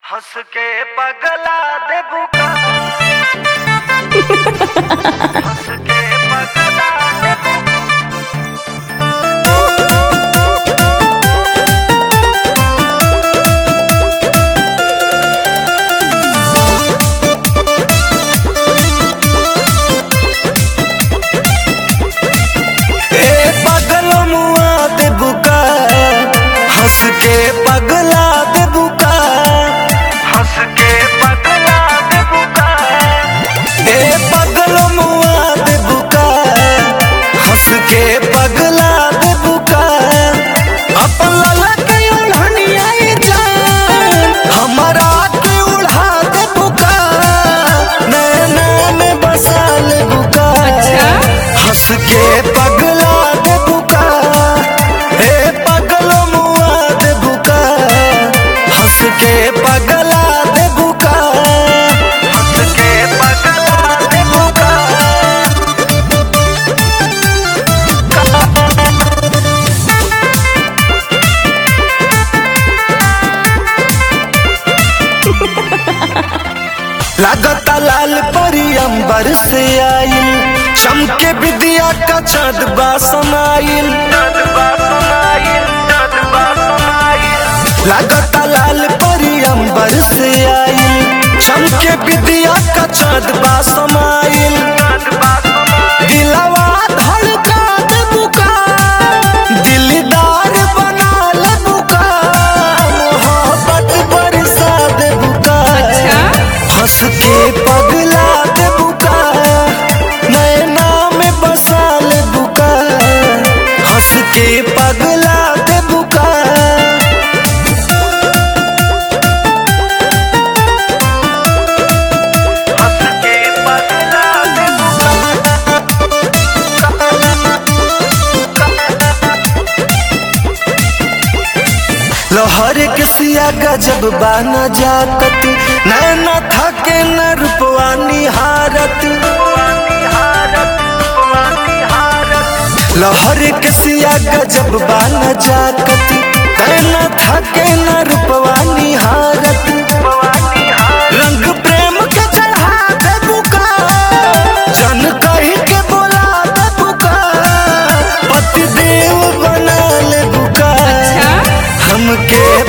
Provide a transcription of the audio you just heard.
हंस के पगला दे बुका हंस के पगला दे बुका ए पगल मुआ दे बुका हंस के पगला दे बुका हंस के पगला दे बुका ए पगल मुआ दे बुका हंस के पगला दे बुका अपन लला के उल्हनिया जान हमारा के उड़ा दे बुका नैना में बसा ले बुका हंस के पगला दे बुका हे पगल मुआ दे बुका हंस के पगला दे बुका हंस के पगला दे बुका लागता लाल परी अंबर से आइल चमके विद्या का चाँद बा समाइल जज्बा समाइल जज्बा समाइल लागता लाल परी अंबर से आइल चमके विद्या का चाँद बा समाइल जज्बा समाइल दिलवा धड़का दे बुका दिलदार बना ले बुका मोहब्बत बरसा दे बुका हंस के पगला दे बुका नैना में बसा ले बुका हंस के पगला दे बुका हंस के पगला दे बुका लोहर के सिया गजब बाना जाकत नैना थके न रूपवा निहारत पुरानी हारत पुरानी हारत लोहर के सिया गजब बाना जाकत नैना थके न रूपवा निहारत पुरानी हारत रंग प्रेम के चढ़ा दे बुका जन कही के बोला दे बुका पति देव बना ले बुका हमके